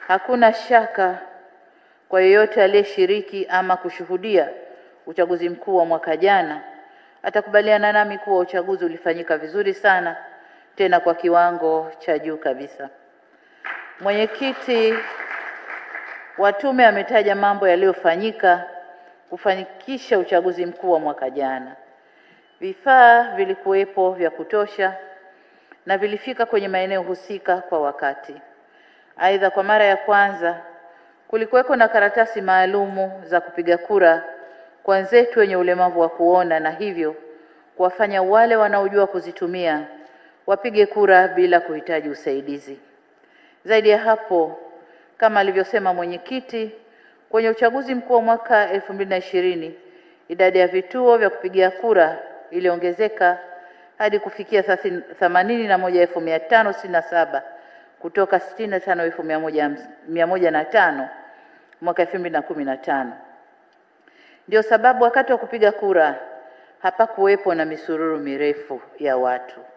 Hakuna shaka kwa yeyote aliyeshiriki ama kushuhudia uchaguzi mkuu wa mwaka jana atakubaliana nami kuwa uchaguzi ulifanyika vizuri sana, tena kwa kiwango cha juu kabisa. Mwenyekiti wa tume ametaja mambo yaliyofanyika kufanikisha uchaguzi mkuu wa mwaka jana. Vifaa vilikuwepo vya kutosha na vilifika kwenye maeneo husika kwa wakati. Aidha, kwa mara ya kwanza kulikuweko na karatasi maalumu za kupiga kura kwa wenzetu wenye ulemavu wa kuona, na hivyo kuwafanya wale wanaojua kuzitumia wapige kura bila kuhitaji usaidizi. Zaidi ya hapo, kama alivyosema mwenyekiti, kwenye uchaguzi mkuu wa mwaka elfu mbili na ishirini idadi ya vituo vya kupigia kura iliongezeka hadi kufikia themanini na moja elfu mia tano sitini na saba kutoka sitini na tano elfu mia moja mia moja na tano mwaka elfu mbili na kumi na tano. Ndio sababu wakati wa kupiga kura hapakuwepo na misururu mirefu ya watu.